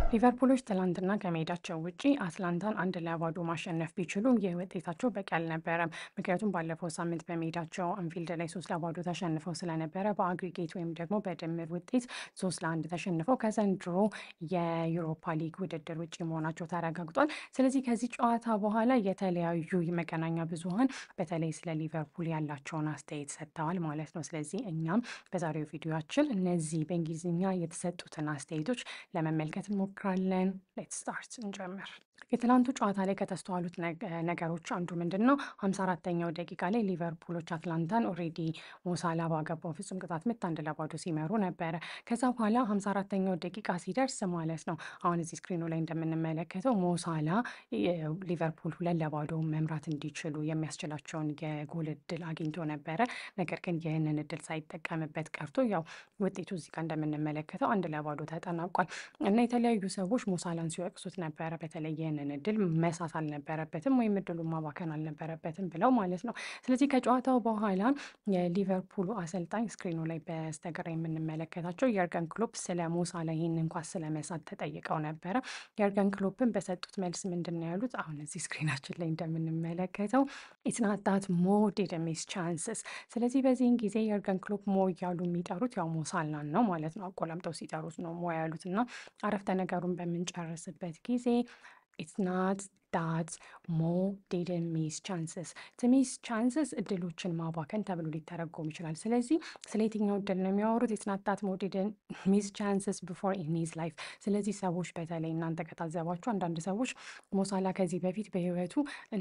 ሊቨርፑሎች ትላንትና ከሜዳቸው ውጪ አትላንታን አንድ ለባዶ ማሸነፍ ቢችሉም ይህ ውጤታቸው በቂ አልነበረም። ምክንያቱም ባለፈው ሳምንት በሜዳቸው አንፊልድ ላይ ሶስት ለባዶ ተሸንፈው ስለነበረ በአግሪጌት ወይም ደግሞ በድምር ውጤት ሶስት ለአንድ ተሸንፈው ከዘንድሮ የዩሮፓ ሊግ ውድድር ውጭ መሆናቸው ተረጋግጧል። ስለዚህ ከዚህ ጨዋታ በኋላ የተለያዩ መገናኛ ብዙኃን በተለይ ስለ ሊቨርፑል ያላቸውን አስተያየት ሰጥተዋል ማለት ነው። ስለዚህ እኛም በዛሬው ቪዲዮችን እነዚህ በእንግሊዝኛ የተሰጡትን አስተያየቶች ለመመልከት እንሞክራለን። ሌትስ ስታርት እንጀምር። የትላንቱ ጨዋታ ላይ ከተስተዋሉት ነገሮች አንዱ ምንድን ነው? ሀምሳ አራተኛው ደቂቃ ላይ ሊቨርፑሎች አትላንታን ኦልሬዲ ሞሳላ ባገባው ፍጹም ቅጣት ምት አንድ ለባዶ ሲመሩ ነበረ። ከዛ በኋላ ሀምሳ አራተኛው ደቂቃ ሲደርስ ማለት ነው አሁን እዚህ ስክሪኑ ላይ እንደምንመለከተው ሞሳላ ሊቨርፑል ሁለት ለባዶ መምራት እንዲችሉ የሚያስችላቸውን የጎል እድል አግኝቶ ነበረ። ነገር ግን ይህንን እድል ሳይጠቀምበት ቀርቶ ያው ውጤቱ እዚህ ጋር እንደምንመለከተው አንድ ለባዶ ተጠናቋል እና የተለያዩ ሰዎች ሞሳላን ሲወቅሱት ነበረ በተለይ ይህንን እድል መሳት አልነበረበትም ወይም እድሉን ማባከን አልነበረበትም ብለው ማለት ነው። ስለዚህ ከጨዋታው በኋላ የሊቨርፑሉ አሰልጣኝ ስክሪኑ ላይ በስተግራ የምንመለከታቸው የርገን ክሎፕ ስለ ሞሳላ ይህንን ኳስ ስለ መሳት ተጠይቀው ነበረ። የርገን ክሎፕን በሰጡት መልስ ምንድን ነው ያሉት? አሁን እዚህ ስክሪናችን ላይ እንደምንመለከተው ኢትናጣት ሞ ዲድ ሚስ ቻንስስ። ስለዚህ በዚህን ጊዜ የርገን ክሎፕ ሞ እያሉ የሚጠሩት ያው ሞሳላን ነው ማለት ነው። አቆላምጠው ሲጠሩት ነው ሞ ያሉት እና አረፍተ ነገሩን በምንጨርስበት ጊዜ ኢትስ ናት ዳት ሞ ዲድን ሚስ ቻንስስ ቱ ሚስ ቻንስስ እድሎችን ማባከን ተብሎ ሊተረጎም ይችላል። ስለዚህ ስለ የትኛው እድል ነው የሚያወሩት? ኢትስ ናት ዳት ሞ ዲድን ሚስ ቻንስስ ቢፎር ኢን ሂዝ ላይፍ። ስለዚህ ሰዎች በተለይ እናንተ ከታዘባችሁ አንዳንድ ሰዎች ሞሳላ ከዚህ በፊት በህይወቱ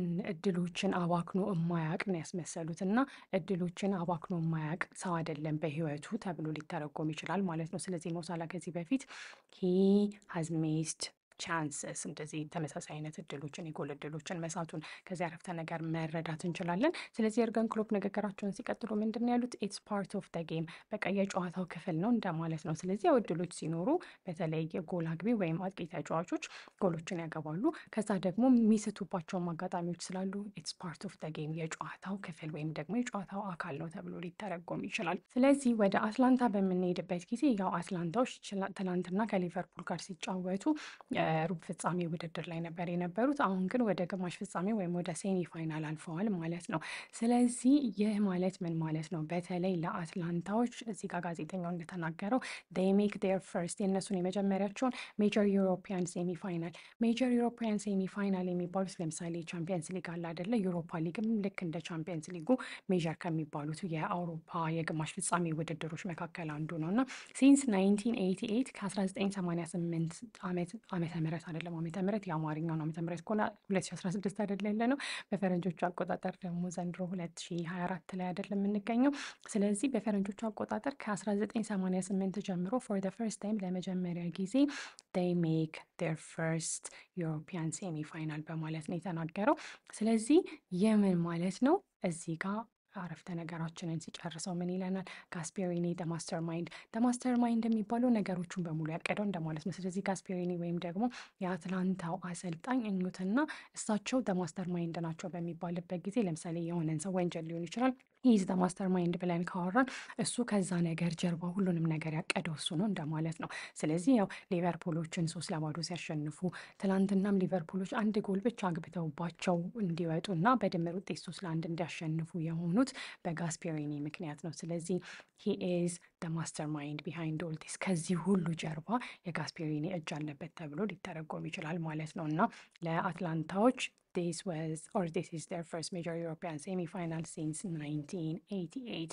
እድሎችን አባክኖ የማያውቅ ነው ያስመሰሉት እና እድሎችን አባክኖ የማያውቅ ሰው አይደለም በህይወቱ ተብሎ ሊተረጎም ይችላል ማለት ነው። ስለዚህ ሞሳላ ከዚህ በፊት ሂ ሃዝ ሚስድ ቻንስስ እንደዚህ ተመሳሳይ አይነት እድሎችን የጎል እድሎችን መሳቱን ከዚህ አረፍተ ነገር መረዳት እንችላለን። ስለዚህ የርገን ክሎፕ ንግግራቸውን ሲቀጥሉ ምንድን ነው ያሉት? ኢትስ ፓርት ኦፍ ደ ጌም በቃ የጨዋታው ክፍል ነው እንደማለት ነው። ስለዚህ ያው እድሎች ሲኖሩ በተለይ የጎል አግቢ ወይም አጥቂ ተጫዋቾች ጎሎችን ያገባሉ። ከዛ ደግሞ የሚስቱባቸውም አጋጣሚዎች ስላሉ ኢትስ ፓርት ኦፍ ደ ጌም የጨዋታው ክፍል ወይም ደግሞ የጨዋታው አካል ነው ተብሎ ሊተረጎም ይችላል። ስለዚህ ወደ አትላንታ በምንሄድበት ጊዜ ያው አትላንታዎች ትናንትና ከሊቨርፑል ጋር ሲጫወቱ ሩብ ፍጻሜ ውድድር ላይ ነበር የነበሩት። አሁን ግን ወደ ግማሽ ፍጻሜ ወይም ወደ ሴሚ ፋይናል አልፈዋል ማለት ነው። ስለዚህ ይህ ማለት ምን ማለት ነው? በተለይ ለአትላንታዎች እዚህ ጋር ጋዜጠኛው እንደተናገረው ዴይ ሜክ ዴር ፈርስት የእነሱን የመጀመሪያቸውን ሜጀር ዩሮፒያን ሴሚ ፋይናል ሜጀር ዩሮፒያን ሴሚ ፋይናል የሚባሉት ለምሳሌ ቻምፒየንስ ሊግ አለ አይደለ? ዩሮፓ ሊግም ልክ እንደ ቻምፒየንስ ሊጉ ሜጀር ከሚባሉት የአውሮፓ የግማሽ ፍጻሜ ውድድሮች መካከል አንዱ ነው እና ሲንስ 1988 ከ1988 ዓመተ ምህረት አይደለም ዓመተ ምህረት የአማርኛው ነው። ዓመተ ምህረት ከሆነ 2016 አይደለ ያለ ነው። በፈረንጆቹ አቆጣጠር ደግሞ ዘንድሮ 2024 ላይ አይደለም የምንገኘው። ስለዚህ በፈረንጆቹ አቆጣጠር ከ1988 ጀምሮ ፎር ደ ፈርስት ታይም ለመጀመሪያ ጊዜ ዴይ ሜክ ዴር ፈርስት ዩሮፒያን ሴሚ ፋይናል በማለት ነው የተናገረው። ስለዚህ የምን ማለት ነው እዚህ ጋር አረፍተ ነገራችንን ሲጨርሰው ምን ይለናል? ጋስፔሪኒ ማስተር ማይንድ ማስተር ማይንድ የሚባለው ነገሮቹን በሙሉ ያቀደው እንደማለት ነው። ስለዚህ ጋስፔሪኒ ወይም ደግሞ የአትላንታው አሰልጣኝ እኙትና እሳቸው ማስተር ማይንድ ናቸው በሚባልበት ጊዜ ለምሳሌ የሆነን ሰው ወንጀል ሊሆን ይችላል ይዝ ማስተር ማይንድ ብለን ካወራን እሱ ከዛ ነገር ጀርባ ሁሉንም ነገር ያቀደው እሱ ነው እንደማለት ነው። ስለዚህ ያው ሊቨርፑሎችን ሶስት ለባዶ ሲያሸንፉ ትናንትናም ሊቨርፑሎች አንድ ጎል ብቻ አግብተውባቸው እንዲወጡና በድምር ውጤት ሶስት ለአንድ እንዲያሸንፉ የሆኑት በጋስፔሪኒ ምክንያት ነው። ስለዚህ ሂ ኢዝ ደ ማስተር ማይንድ ቢሃይንድ ኦል ዲስ ከዚህ ሁሉ ጀርባ የጋስፔሪኒ እጅ አለበት ተብሎ ሊተረጎም ይችላል ማለት ነው እና ለአትላንታዎች this was or this is their first major European semi-final since 1988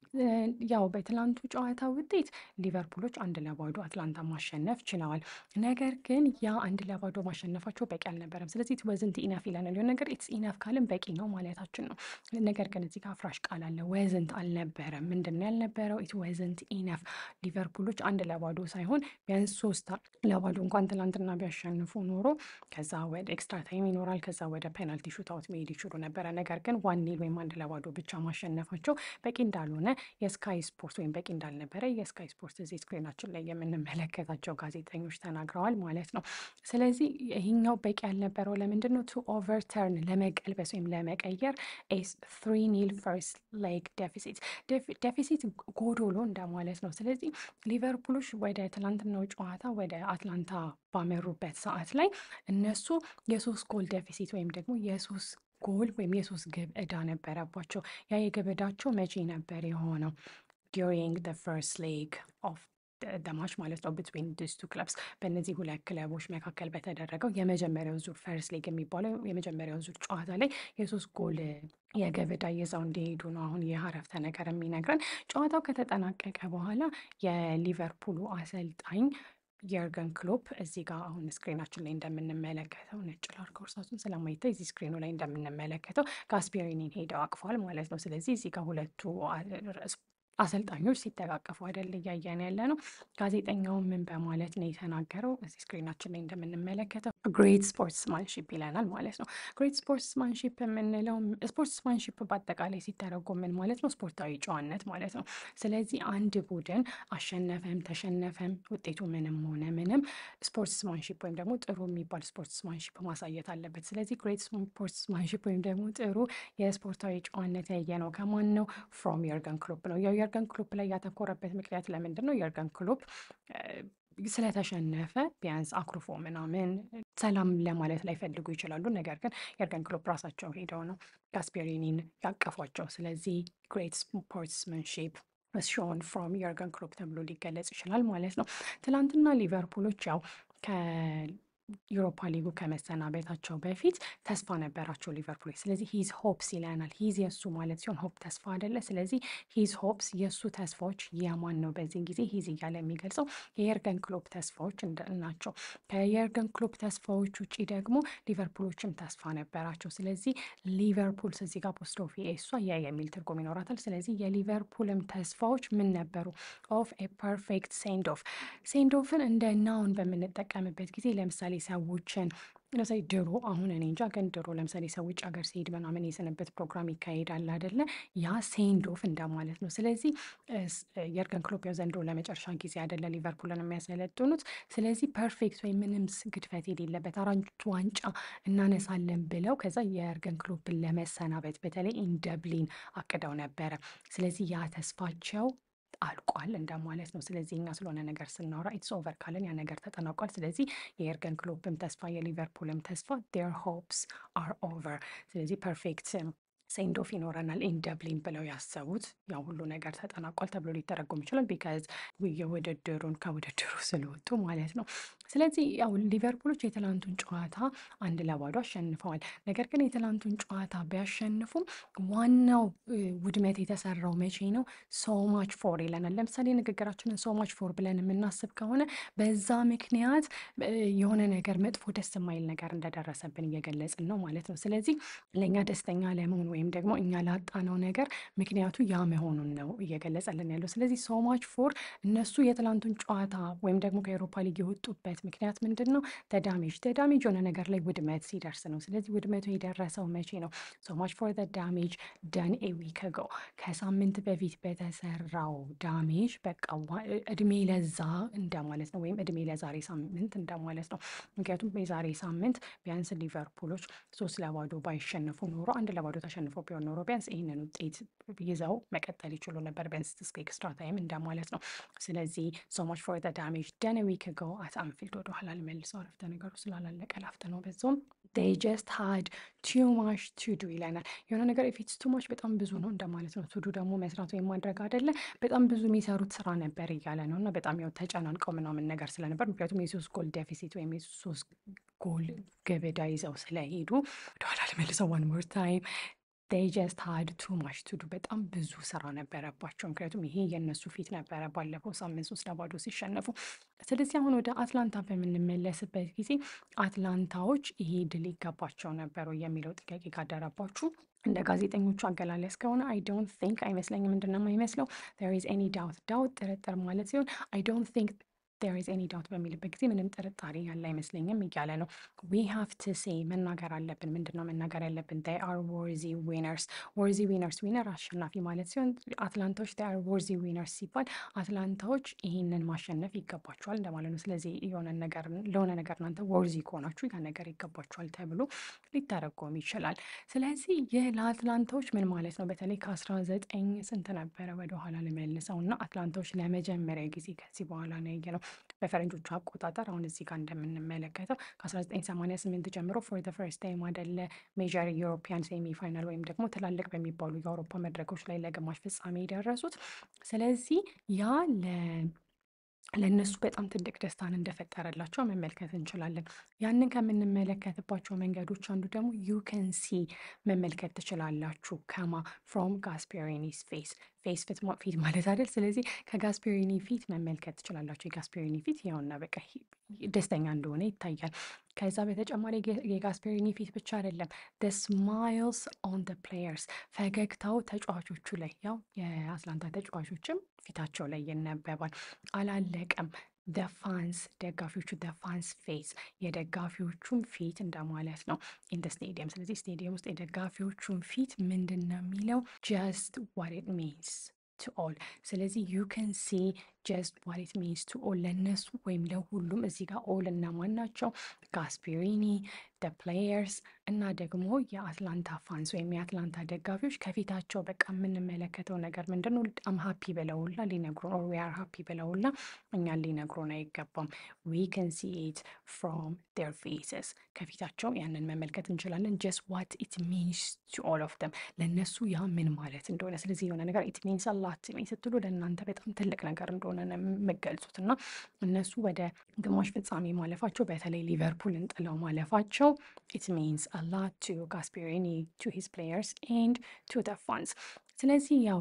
ያው በትላንቱ ጨዋታ ውጤት ሊቨርፑሎች አንድ ለባዶ አትላንታ ማሸነፍ ችለዋል። ነገር ግን ያ አንድ ለባዶ ማሸነፋቸው በቂ አልነበረም። ስለዚህ ኢት ወዝንት ኢነፍ ይለናል። የሆነ ነገር ኢትስ ኢነፍ ካልን በቂ ነው ማለታችን ነው። ነገር ግን እዚህ ጋር ፍራሽ ቃል አለ። ወዝንት አልነበረም። ምንድን ነው ያልነበረው? ኢት ወዝንት ኢነፍ። ሊቨርፑሎች አንድ ለባዶ ሳይሆን ቢያንስ ሶስት ለባዶ እንኳን ትላንትና ቢያሸንፉ ኖሮ ከዛ ወደ ኤክስትራ ታይም ይኖራል። ከዛ ወደ ፔናልቲ ሹታውት መሄድ ይችሉ ነበረ። ነገር ግን ዋን ኒል ወይም አንድ ለባዶ ብቻ ማሸነፋቸው በቂ እንዳልሆነ የስካይ ስፖርት ወይም በቂ እንዳልነበረ የስካይ ስፖርት እዚህ ስክሪናችን ላይ የምንመለከታቸው ጋዜጠኞች ተናግረዋል ማለት ነው። ስለዚህ ይህኛው በቂ ያልነበረው ለምንድን ነው? ቱ ኦቨርተርን ለመቀልበስ ወይም ለመቀየር ኤስ ትሪ ኒል ፈርስት ሌግ ዴፊሲት ዴፊሲት ጎዶሎ እንደማለት ነው። ስለዚህ ሊቨርፑሎች ወደ ትላንትናው ጨዋታ ወደ አትላንታ ባመሩበት ሰዓት ላይ እነሱ የሶስት ጎል ዴፊሲት ወይም ደግሞ የሶስት ጎል ወይም የሶስት ግብ ዕዳ ነበረባቸው። ያ የግብ ዕዳቸው መቼ ነበር የሆነው? ዲሪንግ ደ ፈርስት ሌግ ኦፍ ደማች ማለት ነው ብትዊን ዲስ ቱ ክለብስ በእነዚህ ሁለት ክለቦች መካከል በተደረገው የመጀመሪያው ዙር ፈርስት ሌግ የሚባለው የመጀመሪያው ዙር ጨዋታ ላይ የሶስት ጎል የግብ ዕዳ ይዘው እንዲሄዱ ነው አሁን ይህ አረፍተ ነገር የሚነግረን። ጨዋታው ከተጠናቀቀ በኋላ የሊቨርፑሉ አሰልጣኝ የርገን ክሎፕ እዚህ ጋር አሁን ስክሪናችን ላይ እንደምንመለከተው ነጭ ላድርገው እርሳሱን ስለማይታይ እዚህ ስክሪኑ ላይ እንደምንመለከተው ጋስፔሪኒን ሄደው አቅፏል ማለት ነው። ስለዚህ እዚህ ጋር ሁለቱ አሰልጣኞች ሲተቃቀፉ አይደል እያየን ያለ ነው። ጋዜጠኛው ምን በማለት ነው የተናገረው? እዚህ ስክሪናችን ላይ እንደምንመለከተው ግሬት ስፖርትስማንሺፕ ይለናል ማለት ነው። ግሬት ስፖርትስማንሺፕ የምንለው ስፖርትስማንሺፕ በአጠቃላይ ሲተረጎም ምን ማለት ነው? ስፖርታዊ ጨዋነት ማለት ነው። ስለዚህ አንድ ቡድን አሸነፈም ተሸነፈም ውጤቱ ምንም ሆነ ምንም ስፖርትስማንሺፕ ወይም ደግሞ ጥሩ የሚባል ስፖርትስማንሺፕ ማሳየት አለበት። ስለዚህ ግሬት ስፖርትስማንሺፕ ወይም ደግሞ ጥሩ የስፖርታዊ ጨዋነት ያየ ነው ከማን ነው? ፍሮም የርገን ክሎፕ ነው። ያው የርገን ክሎፕ ላይ ያተኮረበት ምክንያት ለምንድን ነው? የርገን ክሎፕ ስለተሸነፈ ቢያንስ አኩርፎ ምናምን ሰላም ለማለት ላይፈልጉ ይችላሉ። ነገር ግን የርገን ክሎፕ ራሳቸው ሄደው ነው ጋስፔሪኒን ያቀፏቸው። ስለዚህ ግሬት ስፖርትስማንሺፕ ሾን ፍሮም የርገን ክሎፕ ተብሎ ሊገለጽ ይችላል ማለት ነው። ትላንትና ሊቨርፑሎች ያው ዩሮፓ ሊጉ ከመሰናበታቸው በፊት ተስፋ ነበራቸው ሊቨርፑሎች። ስለዚህ ሂዝ ሆፕስ ይለናል። ሂዝ የእሱ ማለት ሲሆን ሆፕ ተስፋ አይደለ? ስለዚህ ሂዝ ሆፕስ የእሱ ተስፋዎች የማን ነው? በዚህን ጊዜ ሂዝ እያለ የሚገልጸው የየርገን ክሎፕ ተስፋዎች ናቸው። ከየርገን ክሎፕ ተስፋዎች ውጭ ደግሞ ሊቨርፑሎችም ተስፋ ነበራቸው። ስለዚህ ሊቨርፑልስ እዚህ ጋር ፖስቶፊ እሷ ያ የሚል ትርጉም ይኖራታል። ስለዚህ የሊቨርፑልም ተስፋዎች ምን ነበሩ? ኦፍ ኤ ፐርፌክት ሴንድ ኦፍ ሴንድ ኦፍን እንደ ናውን በምንጠቀምበት ጊዜ ለምሳሌ ሰዎችን ለምሳሌ ድሮ አሁን እኔ እንጃ ግን ድሮ ለምሳሌ ሰው ውጭ ሀገር ሲሄድ ምናምን የስንብት ፕሮግራም ይካሄዳል አይደለ? ያ ሴንድ ኦፍ እንደማለት ነው። ስለዚህ የርገን ክሎፕ ያው ዘንድሮ ለመጨረሻ ጊዜ አይደለ ሊቨርፑልን የሚያሰለጥኑት። ስለዚህ ፐርፌክት ወይም ምንም ግድፈት የሌለበት አራት ዋንጫ እናነሳለን ብለው ከዛ የርገን ክሎፕን ለመሰናበት በተለይ ኢንደብሊን አቅደው ነበረ። ስለዚህ ያ ተስፋቸው አልቋል እንደማለት ነው። ስለዚህ እኛ ስለሆነ ነገር ስናወራ ኢትስ ኦቨር ካለን ያ ነገር ተጠናቋል። ስለዚህ የኤርገን ክሎፕም ተስፋ የሊቨርፑልም ተስፋ ዴር ሆፕስ አር ኦቨር። ስለዚህ ፐርፌክት ሴንዶፍ ይኖረናል ኢን ደብሊን ብለው ያሰቡት ያው ሁሉ ነገር ተጠናቋል ተብሎ ሊተረጎም ይችላል። ቢካዝ የውድድሩን ከውድድሩ ስለወጡ ማለት ነው። ስለዚህ ያው ሊቨርፑሎች የትላንቱን ጨዋታ አንድ ለባዶ አሸንፈዋል። ነገር ግን የትላንቱን ጨዋታ ቢያሸንፉም ዋናው ውድመት የተሰራው መቼ ነው? ሶማች ፎር ይለናል። ለምሳሌ ንግግራችንን ሶማች ፎር ብለን የምናስብ ከሆነ በዛ ምክንያት የሆነ ነገር መጥፎ ደስ የማይል ነገር እንደደረሰብን እየገለጽን ነው ማለት ነው። ስለዚህ ለእኛ ደስተኛ ለመሆን ወይም ደግሞ እኛ ላጣነው ነገር ምክንያቱ ያ መሆኑን ነው እየገለጸልን ያለው። ስለዚህ ሶማች ፎር እነሱ የትላንቱን ጨዋታ ወይም ደግሞ ከኤሮፓ ሊግ የወጡበት ምክንያት ምንድን ነው? ተዳሜጅ ተዳሜጅ የሆነ ነገር ላይ ውድመት ሲደርስ ነው። ስለዚህ ውድመቱ የደረሰው መቼ ነው? ሶማች ፎር ዳሜጅ ደን ኤ ዊክ አጎ ከሳምንት በፊት በተሰራው ዳሜጅ በቃ እድሜ ለዛ እንደማለት ነው፣ ወይም እድሜ ለዛሬ ሳምንት እንደማለት ነው። ምክንያቱም የዛሬ ሳምንት ቢያንስ ሊቨርፑሎች ሶስት ለባዶ ባይሸነፉ ኖሮ አንድ ለባዶ ተሸንፎ ቢሆን ኖሮ ቢያንስ ይህንን ውጤት ይዘው መቀጠል ይችሉ ነበር፣ ቢያንስ እስከ ኤክስትራ ታይም እንደማለት ነው። ስለዚህ ሶማች ፎር ዳሜጅ ደን ኤ ዊክ አጎ አት አንፊልድ ወደኋላ ልመልሰው አረፍተ ነገሩ ስላላለቀ ላፍተ ነው። በዛውም ዴይ ጀስት ሃድ ቱ ማች ቱ ዱ ይለናል። የሆነ ነገር ኢፊትስ ቱ ማች በጣም ብዙ ነው እንደማለት ነው። ቱዱ ደግሞ መስራት ወይም ማድረግ አይደለ፣ በጣም ብዙ የሚሰሩት ስራ ነበር እያለ ነው። እና በጣም ያው ተጨናንቀው ምናምን ነገር ስለነበር ምክንያቱም የሶስት ጎል ዴፊሲት ወይም የሶስት ጎል ግብ ዕዳ ይዘው ስለሄዱ ወደኋላ ልመልሰው ዋን ሞር ታይም ዴይ ጀስት ሃድ ቱ ማች ቱ ዱ በጣም ብዙ ስራ ነበረባቸው። ምክንያቱም ይሄ የእነሱ ፊት ነበረ ባለፈው ሳምንት ሶስት ለባዶ ሲሸነፉ። ስለዚህ አሁን ወደ አትላንታ በምንመለስበት ጊዜ አትላንታዎች ይሄ ድል ይገባቸው ነበሩ የሚለው ጥያቄ ካደረባችሁ እንደ ጋዜጠኞቹ አገላለጽ ከሆነ አይ ዶንት ቲንክ አይመስለኝም። ምንድን ነው የማይመስለው? ዜር ኢዝ ኤኒ ዳውት ዳውት ጥርጥር ማለት ሲሆን አይ ዶንት ቲንክ ዴር ኢዝ ኤኒ ዳውት በሚልበት ጊዜ ምንም ጥርጣሬ ያለ አይመስለኝም እያለ ነው። ዊ ሃቭ ቱ ሴ መናገር አለብን። ምንድን ነው መናገር ያለብን? ዴይ አር ወርዚ ዊነርስ። ወርዚ ዊነርስ ዊነር አሸናፊ ማለት ሲሆን አትላንታዎች ዴይ አር ወርዚ ዊነርስ ሲባል አትላንታዎች ይህንን ማሸነፍ ይገባቸዋል እንደማለት ነው። ስለዚህ የሆነ ነገር ለሆነ ነገር እናንተ ወርዚ ከሆናችሁ ያ ነገር ይገባቸዋል ተብሎ ሊተረጎም ይችላል። ስለዚህ ይህ ለአትላንታዎች ምን ማለት ነው? በተለይ ከአስራ ዘጠኝ ስንት ነበረ ወደኋላ ልመልሰው እና አትላንታዎች ለመጀመሪያ ጊዜ ከዚህ በኋላ ነው ያየነው በፈረንጆቹ አቆጣጠር አሁን እዚህ ጋር እንደምንመለከተው ከ1988 ጀምሮ ፎር ዘ ፈርስት ታይም አደለ ሜጀር ዩሮፒያን ሴሚ ፋይናል ወይም ደግሞ ትላልቅ በሚባሉ የአውሮፓ መድረኮች ላይ ለግማሽ ፍጻሜ የደረሱት። ስለዚህ ያ ለ ለእነሱ በጣም ትልቅ ደስታን እንደፈጠረላቸው መመልከት እንችላለን። ያንን ከምንመለከትባቸው መንገዶች አንዱ ደግሞ ዩ ከን ሲ መመልከት ትችላላችሁ ከማ ፍሮም ጋስፔሪኒስ ፌስ ፌስ ፊት ማለት አይደል? ስለዚህ ከጋስፔሪኒ ፊት መመልከት ትችላላችሁ። የጋስፔሪኒ ፊት ያውና በቃ ደስተኛ እንደሆነ ይታያል። ከዛ በተጨማሪ የጋስፔሪኒ ፊት ብቻ አይደለም፣ ደ ስማይልስ ኦን ደ ፕሌየርስ ፈገግታው ተጫዋቾቹ ላይ ያው የአትላንታ ተጫዋቾችም ፊታቸው ላይ ይነበባል። አላለቀም። ደ ፋንስ ደጋፊዎቹ ደ ፋንስ ፌስ የደጋፊዎቹን ፊት እንደማለት ነው ኢን ስቴዲየም። ስለዚህ ስቴዲየም ውስጥ የደጋፊዎቹን ፊት ምንድን ነው የሚለው ጀስት ዋት ኢት ሚንስ ቱ ኦል። ስለዚህ ዩ ከን ሲ ጀስት ዋት ኢት ሚንስ ቱ ኦል ለእነሱ ወይም ለሁሉም። እዚህ ጋር ኦል እነማን ናቸው? ጋስፔሪኒ ደ ፕሌየርስ እና ደግሞ የአትላንታ ፋንስ ወይም የአትላንታ ደጋፊዎች ከፊታቸው በቃ የምንመለከተው ነገር ምንድን ነው? በጣም ሀፒ ብለውላ ሊነግሩን ኦር ዊ አር ሀፒ ብለውላ እኛን ሊነግሩን አይገባም። ዊ ከን ሲ ኢት ፍሮም ዴር ፌስስ ከፊታቸው ያንን መመልከት እንችላለን። ጀስት ዋት ኢት ሚንስ ቱ ኦል ኦፍ ደም ለእነሱ ያ ምን ማለት እንደሆነ። ስለዚህ የሆነ ነገር ኢት ሚንስ አላት ስትሉ ለእናንተ በጣም ትልቅ ነገር እንደሆነ ነው የምገልጹት እና እነሱ ወደ ግማሽ ፍጻሜ ማለፋቸው በተለይ ሊቨርፑልን ጥለው ማለፋቸው ኢት ሚንስ አላት ቱ ጋስፔሪኒ ቱ ሂዝ ፕሌየርስ ኤንድ ቱ ደ ፋንስ። ስለዚህ ያው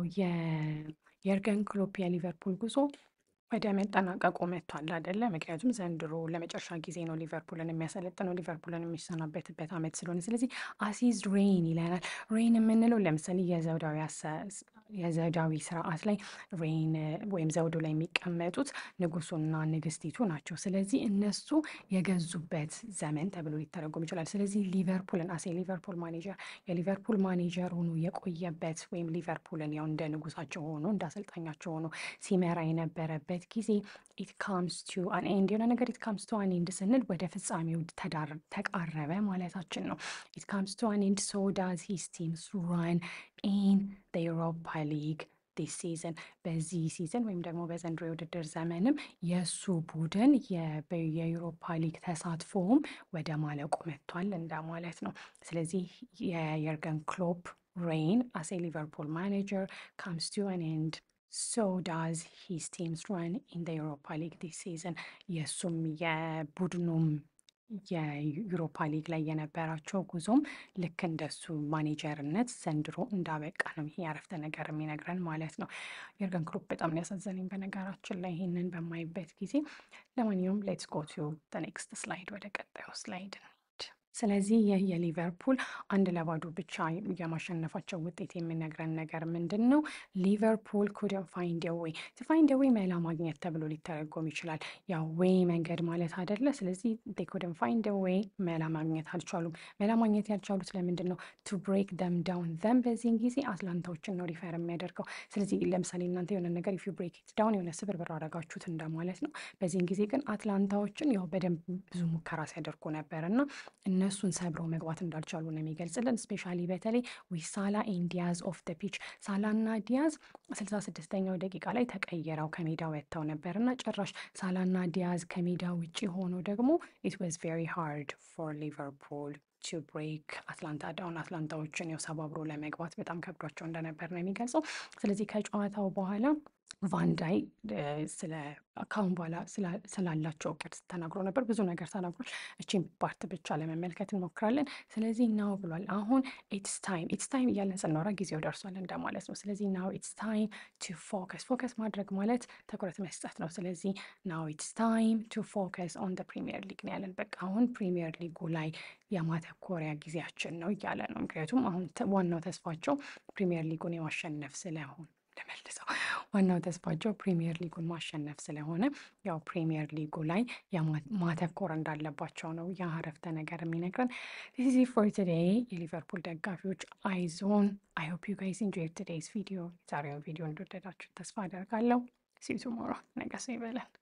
የየርገን ክሎፕ የሊቨርፑል ጉዞ ወደ መጠናቀቁ መጥቷል አይደለ? ምክንያቱም ዘንድሮ ለመጨረሻ ጊዜ ነው ሊቨርፑልን የሚያሰለጥነው ሊቨርፑልን የሚሰናበትበት ዓመት ስለሆነ፣ ስለዚህ አሲዝ ሬይን ይለናል። ሬይን የምንለው ለምሳሌ የዘውዳዊ የዘውዳዊ ስርዓት ላይ ሬይን ወይም ዘውዱ ላይ የሚቀመጡት ንጉሱና ንግስቲቱ ናቸው። ስለዚህ እነሱ የገዙበት ዘመን ተብሎ ሊተረጎም ይችላል። ስለዚህ ሊቨርፑልን አሴ ሊቨርፑል ማኔጀር የሊቨርፑል ማኔጀር ሆኖ የቆየበት ወይም ሊቨርፑልን ያው እንደ ንጉሳቸው ሆኖ እንደ አሰልጣኛቸው ሆኖ ሲመራ የነበረበት ጊዜ ኢት ካምስ ቱ አን ኤንድ የሆነ ነገር ኢት ካምስ ቱ አን ኤንድ ስንል ወደ ፍጻሜው ተቃረበ ማለታችን ነው። ኢት ካምስ ቱ አን ኤንድ ሶ ዳዝ ሂዝ ቲምስ ራን ኢን ዩሮፓ ሊግ ዲስ ሲዝን በዚህ ሲዝን ወይም ደግሞ በዘንድሮ የውድድር ዘመንም የእሱ ቡድን የዩሮፓ ሊግ ተሳትፎውም ወደ ማለቁ መጥቷል እንደማለት ነው። ስለዚህ የየርገን ክሎፕ ሬይን አስ ሊቨርፑል ማኔጀር ካምስ ቱ አን ኤንድ ሶ ዳዝ ሂዝ ቲምስ ራን ኢን ዩሮፓ ሊግ ዲስ ሲዝን የእሱም የቡድኑም የዩሮፓ ሊግ ላይ የነበራቸው ጉዞም ልክ እንደሱ ማኔጀርነት ዘንድሮ እንዳበቃ ነው ይሄ ያረፍተ ነገር የሚነግረን ማለት ነው። የርገን ክሎፕ በጣም ያሳዘነኝ በነገራችን ላይ ይህንን በማይበት ጊዜ። ለማንኛውም ሌትስ ጎ ቱ ኔክስት ስላይድ፣ ወደ ቀጣዩ ስላይድ ስለዚህ ይህ የሊቨርፑል አንድ ለባዶ ብቻ የማሸነፋቸው ውጤት የሚነግረን ነገር ምንድን ነው? ሊቨርፑል ኩድን ፋይንድ ዌይ ፋይንድ ዌይ መላ ማግኘት ተብሎ ሊተረጎም ይችላል። ያው ዌይ መንገድ ማለት አይደለ? ስለዚህ ኩድን ፋይንድ ዌይ መላ ማግኘት አልቻሉም። መላ ማግኘት ያልቻሉት ለምንድን ነው? ቱ ብሬክ ደም ዳውን ዘም በዚህን ጊዜ አትላንታዎችን ነው ሪፈር የሚያደርገው። ስለዚህ ለምሳሌ እናንተ የሆነ ነገር ኢፍ ዩ ብሬክ ኢት ዳውን የሆነ ስብር ብር አረጋችሁት እንደማለት ነው። በዚህን ጊዜ ግን አትላንታዎችን ያው በደንብ ብዙ ሙከራ ሲያደርጉ ነበር እና እነሱን ሰብረው መግባት እንዳልቻሉ ነው የሚገልጽልን። ስፔሻሊ በተለይ ዊሳላ ኤን ዲያዝ ኦፍ ደ ፒች ሳላና ዲያዝ ስልሳ ስድስተኛው ደቂቃ ላይ ተቀይረው ከሜዳ ወጥተው ነበር እና ጭራሽ ሳላና ዲያዝ ከሜዳ ውጭ ሆኖ ደግሞ ኢት ዋዝ ቬሪ ሃርድ ፎር ሊቨርፑል ቱ ብሬክ አትላንታ ዳውን አትላንታዎችን ያው ሰባብሮ ለመግባት በጣም ከብዷቸው እንደነበር ነው የሚገልጸው። ስለዚህ ከጨዋታው በኋላ ቫንዳይ ስለ ካሁን በኋላ ስላላቸው እቅድ ተናግሮ ነበር። ብዙ ነገር ተናግሯል። እቺን ፓርት ብቻ ለመመልከት እንሞክራለን። ስለዚህ ናው ብሏል። አሁን ኢትስ ታይም ኢትስ ታይም እያለን ስናወራ ጊዜው ደርሷል እንደማለት ነው። ስለዚህ ናው ኢትስ ታይም ቱ ፎከስ ፎከስ ማድረግ ማለት ትኩረት መስጠት ነው። ስለዚህ ናው ኢትስ ታይም ቱ ፎከስ ኦን ደ ፕሪሚየር ሊግ ነው ያለን። በቃ አሁን ፕሪሚየር ሊጉ ላይ የማተኮሪያ ጊዜያችን ነው እያለ ነው። ምክንያቱም አሁን ዋናው ተስፋቸው ፕሪሚየር ሊጉን የማሸነፍ ስለሆን ለመልሰው ዋናው ተስፋቸው ፕሪሚየር ሊጉን ማሸነፍ ስለሆነ ያው ፕሪሚየር ሊጉ ላይ ማተኮር እንዳለባቸው ነው ያ አረፍተ ነገር የሚነግረን። ዚስ ፎር ቱዴይ የሊቨርፑል ደጋፊዎች አይዞን። አይ ሆፕ ዩ ጋይስ ኢንጆይ ቱዴይስ ቪዲዮ። የዛሬውን ቪዲዮ እንደወደዳችሁ ተስፋ አደርጋለሁ። ሲ ዩ ቱሞሮ ነገ ሰው ይበለን።